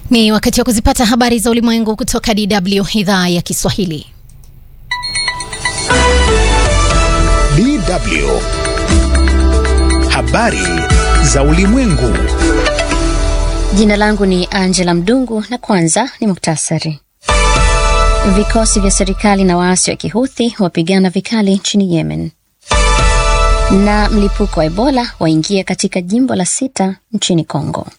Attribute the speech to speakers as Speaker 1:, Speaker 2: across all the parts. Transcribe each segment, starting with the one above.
Speaker 1: Ni wakati wa kuzipata habari za ulimwengu kutoka DW idhaa ya Kiswahili.
Speaker 2: DW habari za ulimwengu.
Speaker 3: Jina langu ni Angela Mdungu na kwanza ni muktasari. Vikosi vya serikali na waasi wa Kihuthi wapigana vikali nchini Yemen, na mlipuko wa Ebola waingia katika jimbo la sita nchini Kongo.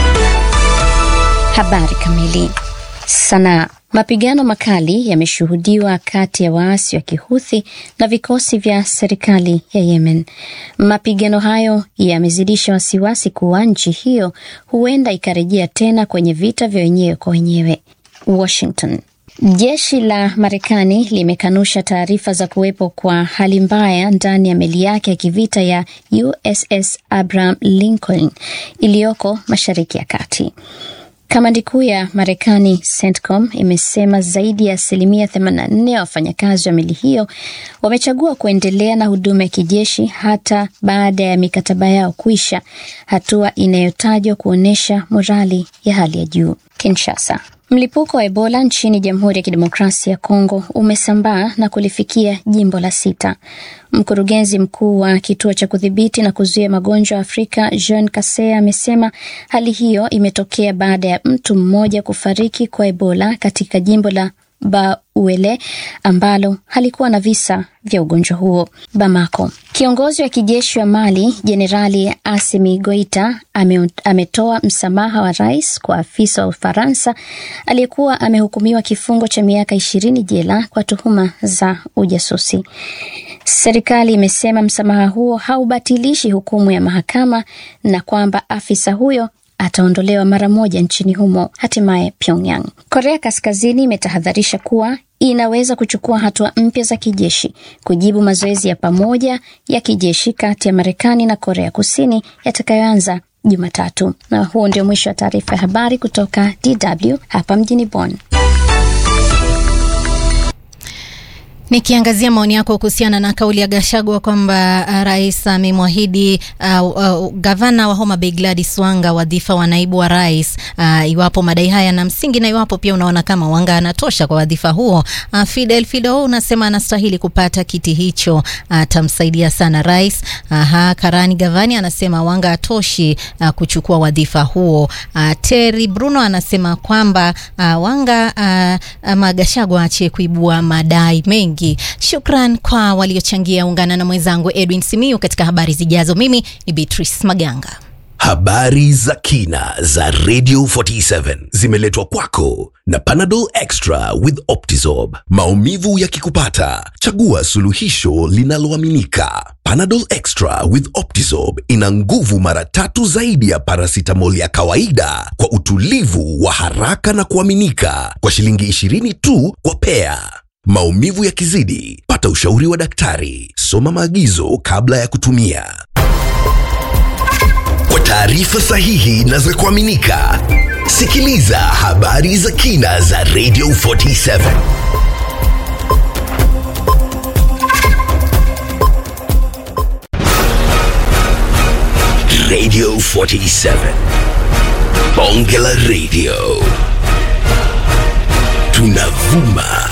Speaker 3: Habari kamili. Sanaa. Mapigano makali yameshuhudiwa kati ya waasi wa Kihuthi na vikosi vya serikali ya Yemen. Mapigano hayo yamezidisha wasiwasi kuwa nchi hiyo huenda ikarejea tena kwenye vita vya wenyewe kwa wenyewe. Washington. Jeshi la Marekani limekanusha taarifa za kuwepo kwa hali mbaya ndani ya meli yake ya kivita ya USS Abraham Lincoln iliyoko Mashariki ya Kati. Kamandi kuu ya Marekani CENTCOM imesema zaidi ya asilimia 84 ya wafanyakazi wa meli hiyo wamechagua kuendelea na huduma ya kijeshi hata baada ya mikataba yao kuisha, hatua inayotajwa kuonyesha morali ya hali ya juu. Kinshasa. Mlipuko wa Ebola nchini Jamhuri ya Kidemokrasia ya Kongo umesambaa na kulifikia jimbo la sita. Mkurugenzi mkuu wa kituo cha kudhibiti na kuzuia magonjwa ya Afrika Jean Kasea amesema hali hiyo imetokea baada ya mtu mmoja kufariki kwa Ebola katika jimbo la Bauele ambalo halikuwa na visa vya ugonjwa huo. Bamako. Kiongozi wa kijeshi wa Mali Jenerali Asimi Goita ame, ametoa msamaha wa rais kwa afisa wa Ufaransa aliyekuwa amehukumiwa kifungo cha miaka ishirini jela kwa tuhuma za ujasusi. Serikali imesema msamaha huo haubatilishi hukumu ya mahakama na kwamba afisa huyo ataondolewa mara moja nchini humo. Hatimaye Pyongyang. Korea Kaskazini imetahadharisha kuwa inaweza kuchukua hatua mpya za kijeshi kujibu mazoezi ya pamoja ya kijeshi kati ya Marekani na Korea Kusini yatakayoanza Jumatatu. Na huo ndio mwisho wa taarifa ya habari kutoka DW hapa mjini Bonn.
Speaker 1: Nikiangazia maoni yako kuhusiana na kauli ya Gachagua kwamba uh, rais amemwahidi uh, uh, gavana wa Homa Bay Gladys Wanga wadhifa wa naibu wa rais uh, iwapo madai haya na msingi na iwapo pia unaona kama Wanga anatosha kwa wadhifa huo. Uh, Fidel Fido unasema anastahili kupata kiti hicho, atamsaidia uh, sana rais. Aha, Karani Gavani anasema Wanga atoshi uh, kuchukua wadhifa huo. Uh, Terry Bruno anasema kwamba uh, Wanga uh, ama Gachagua ache kuibua madai mengi. Shukran kwa waliochangia. Ungana na mwenzangu Edwin Simiu katika habari zijazo. Mimi ni Beatrice Maganga.
Speaker 4: Habari za kina za Radio 47 zimeletwa kwako na Panadol Extra with Optizorb. Maumivu yakikupata, chagua suluhisho linaloaminika. Panadol Extra with Optizorb ina nguvu mara tatu zaidi ya paracetamol ya kawaida kwa utulivu wa haraka na kuaminika, kwa shilingi 20 tu kwa pea. Maumivu yakizidi, pata ushauri wa daktari. Soma maagizo kabla ya kutumia. Kwa taarifa sahihi na za kuaminika, sikiliza habari za kina za Radio 47. Radio 47. Bonge la Radio. Tunavuma